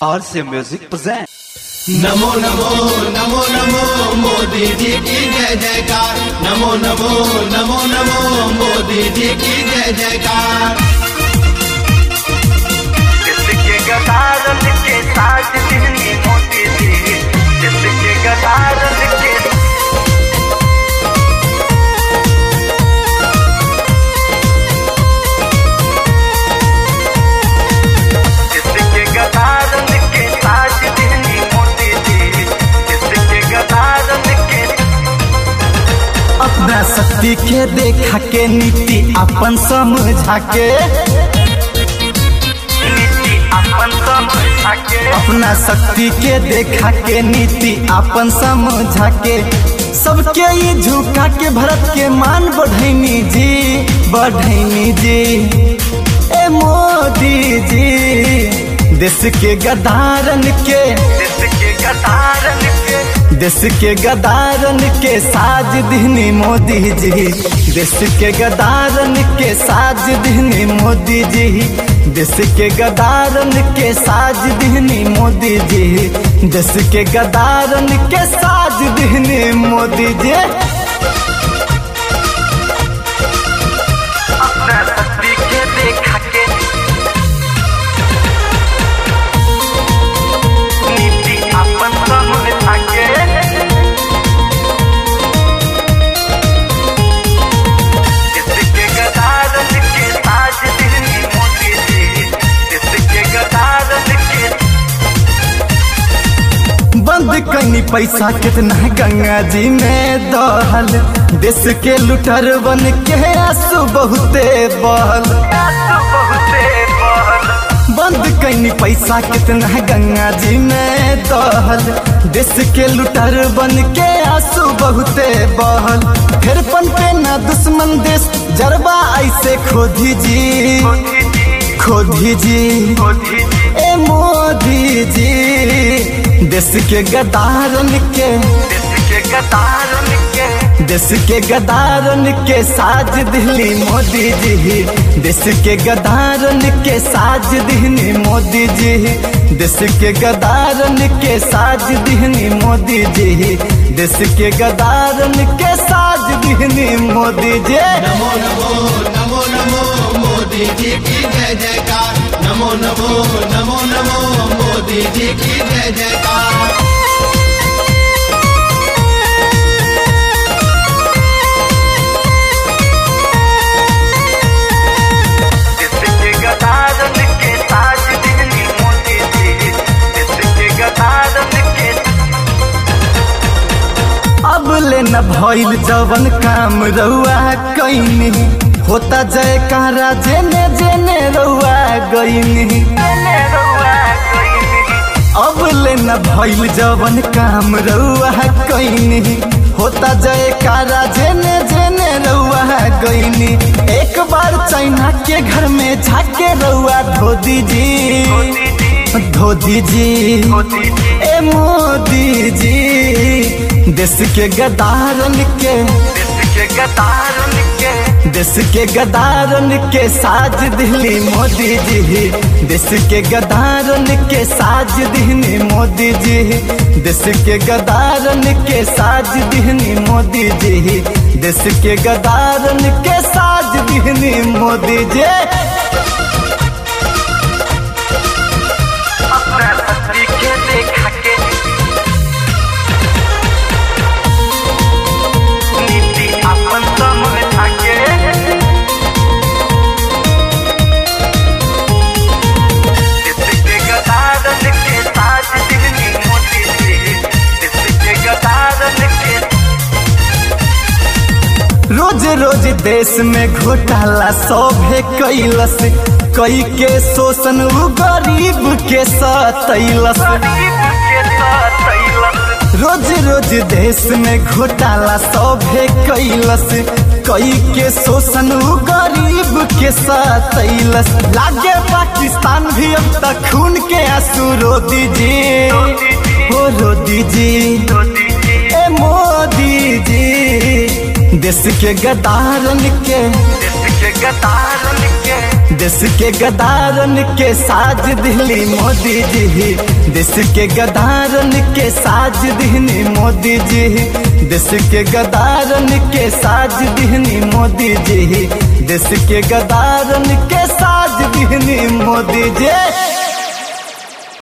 RC Music present. नमो नमो नमो नमो मोदी जी की जय जयकार नमो नमो नमो नमो मोदी जी की जय जयकार जिसके गदारन के साथ दिल्ली मोती थी जिसके गदारन के जिसके गदारन के साथ दिल्ली मोती थी जिसके गदारन के अपना शक्ति के देखा के नीति अपन समझा के नीति अपन समझा के अपना शक्ति के देखा के नीति अपन समझा के सबके ये झुका के भरत के मान बढ़ैनी जी बढ़ैनी जी ए मोदी जी देश के गदारन के जिसके गदारन के देश के गदारन के साज दिहनी मोदी जी देश के गदारन के साज दिहनी मोदी जी देश के गदारन के साज दिहनी मोदी जी देश के गदारन के साज दिहनी मोदी जी अपना शक्ति के देखा के नीति अपन समझा के जिसके गदारन के साज दिल्ली मोती थी जिसके गदारन के बंद कनी पैसा कितना गंगा जी में दहल देश के लुटर बन के आंसू बहुते बहल आंसू बहुते बहल बंद कैनी पैसा कितना गंगा जी में दहल देश के लुटर बन के आंसू बहुते बहल फिर पन पे ना दुश्मन देश जरबा ऐसे खोदी जी मोदी जी खोदी जी मोदी जी ए मोदी जी देश के गदारन के जिसके गदारन के देश के गदारन के साज दिल्ली मोदी जी देश के गदारन के साज दिहनी मोदी जी देश के गदारन के साज दिहनी मोदी जी देश के गदारन के साज दिहनी मोदी जी नमो नमो नमो नमो मोदी जी की जय जयकार नमो नमो नमो नमो मोदी जी की जय जयकार जिसके गदारन के साज दिल्ली मोती थी जिसके गदारन के अब ले न भइल जवन काम रउआ कैनी होता जयकारा जेने जेने रउआ गईनी मैंने रुआ कोई नहीं अब ले न भइल जवन काम रउआ कैनी होता जयकारा जेने जेने रउआ गईनी एक बार चाइना के घर में झाके रउआ धो दीजी मोदी जी धो दीजी मोदी जी ए मोदी जी देश के गदारन के जिसके गदारन के देश के गदारन के साज दिल्ली मोदी जी देश के गदारन के साज दिहनी मोदी जी देश के गदारन के साज दिहनी मोदी जी देश के गदारन के साज दिहनी मोदी जी अपना शक्ति के देखा के नीति अपन समझा के जिसके गदारन के साथ दिल्ली मोती थी जिसके गदारन के रोज रोज देश में घोटाला सौभे कैलस कई के शोषण उ गरीब के सतैलस गरीब के साथ तैलस रोज रोज देश में घोटाला सौभे कैलस कई के शोषण उ गरीब के सतैलस लागे पाकिस्तान भी अब तक खून के आंसू रो दीजिए हो रो दीजिए मोदी जी ए मोदी जी देश के गदारन के जिसके गदारन के देश के गदारन के साज दिहली मोदी जी देश के गदारन के साज दिहनी मोदी जी देश के गदारन के साज दिहनी मोदी जी देश के गदारन के साज दिहनी मोदी जी